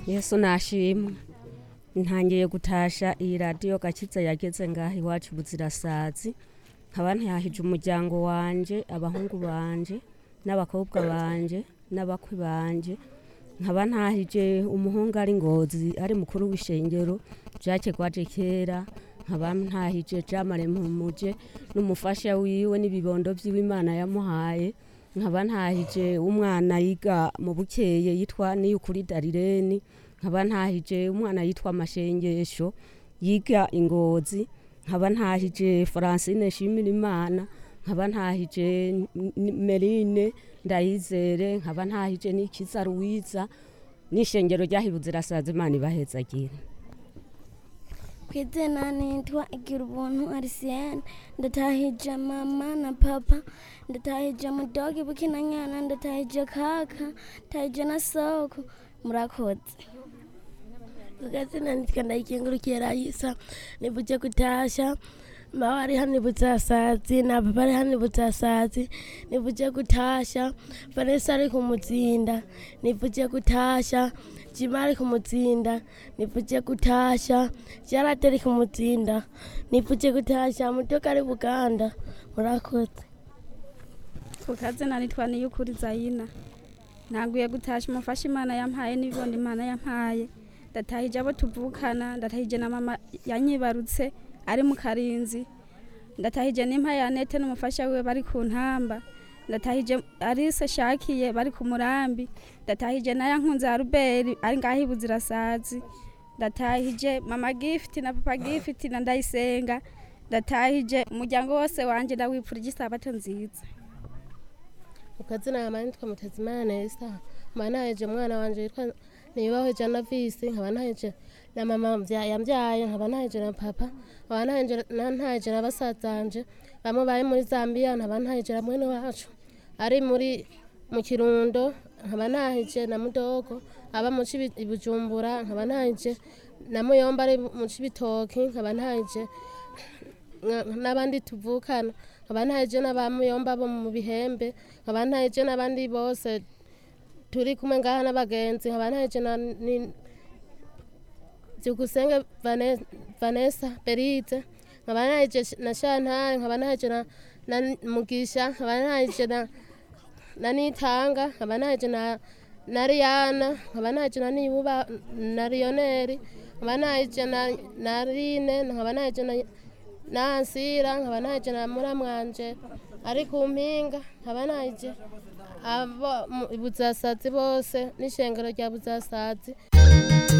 yesu nashimwe ntangiye gutasha iyi radiyo gakiza yageze ngaho iwacu buzirasazi nkaba ntihahije umuryango wanje abahungu banje n'abakobwa banje n'abakwe banje nkaba ntahije umuhungu ari ngozi ari mukuru w'ishengero jacke gwaje kera nkaba ntahije jamare mpumuje n'umufasha wiwe n'ibibondo vy'iwe imana yamuhaye nkaba ntahije umwana yiga mu bukeye yitwa niyukuri darireni nkaba ntahije umwana yitwa amashengesho yiga ingozi nkaba ntahije francine shimira imana nkaba ntahije N- merine ndayizere nkaba ntahije n'ikiza ruwiza n'ishengero ryahibuze irasaza imana ibahezagire ku izina nitwa igira ubuntu arisiyene ndatahije mama na papa ndatahije mudogi bukina nyana ndatahije kaka ndatahije na soko murakoze Tukazina nitwa ndayikengurukiye Raisa nibuje kutasha mama ari hano ibutsasazi na papa ari hano ibutsasazi nibuje kutasha Vanessa ari kumutsinda nibuje kutasha Jima ari kumutsinda nibuje kutasha Jarate ari kumutsinda nibuje kutasha mutoka ari Buganda murakoze kukazina nitwa niyukuri zayina ntaguye gutasha umufasha imana yampaye n'ibibondo imana yampaye ndatahije abo tuvukana ndatahije na mama yanyibarutse ari mu karinzi ndatahije n'impa ya nete n'umufasha wiwe bari ku ntamba ndatahije arise shakiye bari ku murambi ndatahije na yankunze ya ruberi ari ngaho ibuzirasazi ndatahije mama gifiti na papa gifiti na ndayisenga ndatahije umuryango wose wanje ndawipfurije isabato nziza ukazina yama nitwa mutezimana nesa nkaba ntaheje umwana wanje yitwa nibaho jana visi nkaba ntaheje na mama mvya- yambyaye nkaba ntaheje na papa nkaba ntaheje na- ntaheje na basazanje bamwe bari muri zambia nkaba ntaheje na mwene wacu ari muri mu kirundo nkaba ntaheje na mudogo aba mu Cibi- i bujumbura nkaba ntaheje na muyomba ari mu cibitoki nkaba ntaheje nka- n'abandi tuvukana nkaba ntaheje n'abamuyomba bo mu bihembe nkaba ntaheje n'abandi bose turi kumwe ngaha n'abagenzi nkaba ntaheje na ni- byukusenge Vane- vanessa berize nkaba ntaheje na shantare nkaba ntaheje na na mugisha nkaba ntaheje na na nitanga nkaba ntaheje na na riyana nkaba ntaheje na niyuba na riyoneri nkaba ntaheje na na rine nkaba ntaheje na nansira nkaba ntaheje na muramwanje ari ku mpinga nkaba ntaheje abo mu- buzasazi bose n'ishengero rya buzasazi